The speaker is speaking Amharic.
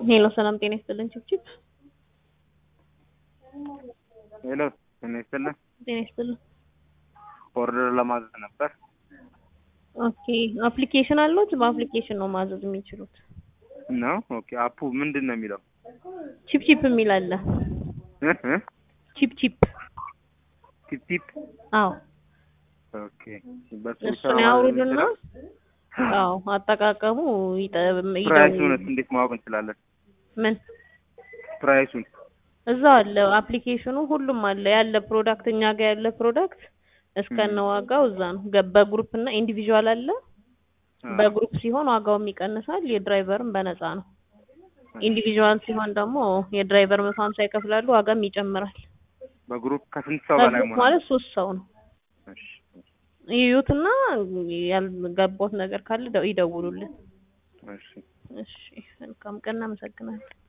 ሄሎ ሰላም ጤና ይስጥልን ችብችብ ሄሎ ጤና ይስጥልን። ጤና ይስጥልን። ኦርደር ለማዘዝ ነበር። ኦኬ አፕሊኬሽን አለዎት? በአፕሊኬሽን ነው ማዘዝ የሚችሉት። ነው ኦኬ። አፑ ምንድን ነው የሚለው? ቺፕ ቺፕ የሚል አለ። እ እ ቺፕ ቺፕ ቲፕ ቲፕ አዎ ኦኬ። በሱ እሱን ያውርዱና አዎ አጠቃቀሙ ይጠ- ፕራይሱን ይደውሉ። እንዴት ማወቅ እንችላለን? ምን ፕራይሱን እዛው አለ አፕሊኬሽኑ ሁሉም አለ ያለ ፕሮዳክት እኛ ጋር ያለ ፕሮዳክት እስከነ ዋጋው እዛ ነው። ገ- በግሩፕ እና ኢንዲቪዥዋል አለ። በግሩፕ ሲሆን ዋጋውም ይቀንሳል፣ የድራይቨርም በነፃ ነው። ኢንዲቪዥዋል ሲሆን ደግሞ የድራይቨር መቶ ሀምሳ ይከፍላሉ፣ ዋጋም ይጨምራል። በግሩፕ ከስንት ሰው በላይ በግሩፕ መሆን ማለት ሶስት ሰው ነው። እሺ፣ ይዩትና ያልገባዎት ነገር ካለ ደ- ይደውሉልን። እሺ። እሺ መልካም ቀን፣ እናመሰግናለን።